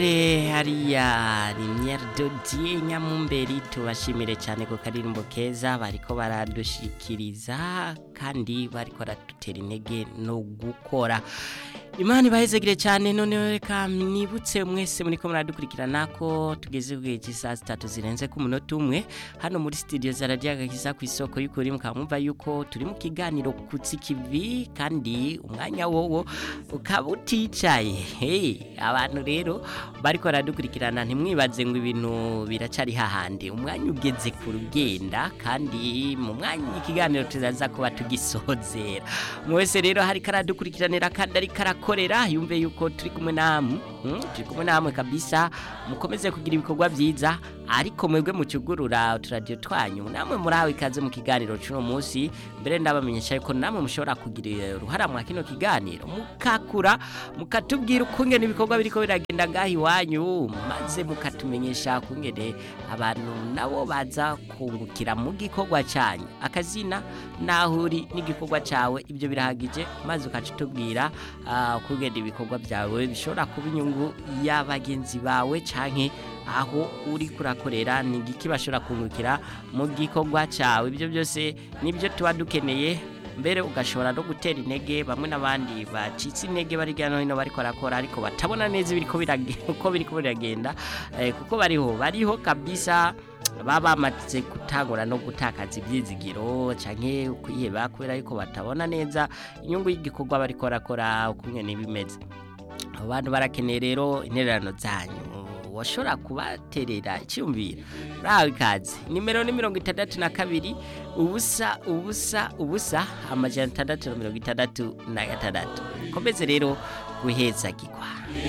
hariya rimyeri dodiye nyamumberi tubashimire cyane ku karirimbo keza bariko baradushikiriza kandi bariko baradutera intege no gukora imana ibahezegire cyane noneho reka mwibutse mwese muriko muradukurikirana ko tugeze ku gihe cy'isaha zitatu zirenze ku munota umwe hano muri studio za radiyo agakiza ku isoko y'ukuri mukaba mwumva yuko turi mu kiganiro kutsi kivi kandi umwanya wowo ukaba uticaye hey, abantu rero bariko baradukurikirana ntimwibaze ngo ibintu biracari hahandi umwanya ugeze ku rugenda kandi mu mwanya ikiganiro tuzaza kuba tugisozera mwese rero hariko aradukurikiranira kandi ariko arakorera yumve yuko turi kumwe namwe hmm? turi kumwe namwe kabisa mukomeze kugira ibikorwa vyiza ariko mwebwe mucugurura uturadiyo twanyu namwe murahawe ikaze mu kiganiro c'uno munsi mbere ndabamenyesha yuko namwe mushobora kugira uruhara mwa kino kiganiro mukakura mukatubwira ukungene ibikorwa biriko biragenda ngaho iwanyu maze mukatumenyesha kungene abantu nabo baza kungukira mu gikorwa canyu akazina naho uri n'igikorwa cawe ibyo birahagije maze ukaca utubwira uh, kungene ibikorwa byawe bishobora kuba inyungu y'abagenzi bawe canke aho uri kurakorera ni igiki bashobora kungukira mu gikorwa cyawe ibyo byose nibyo tuba dukeneye mbere ugashobora no gutera intege bamwe n'abandi bacitse intege bari hirya no hino bariko barakora ariko batabona neza ibiriko biragenda uko biriko biragenda eh, kuko bariho bariho kabisa baba bamaze gutangura no gutakaza ibyizigiro canke kwiheba kubera yuko batabona neza inyungu y'igikorwa bariko barakora ukungene bimeze abo bantu barakeneye rero intererano zanyu washobora kubaterera icyumviro urahawe ikaze nimero ni mirongo itandatu na kabiri ubusa ubusa ubusa amajana atandatu na mirongo itandatu na gatandatu komeze rero guhezagirwa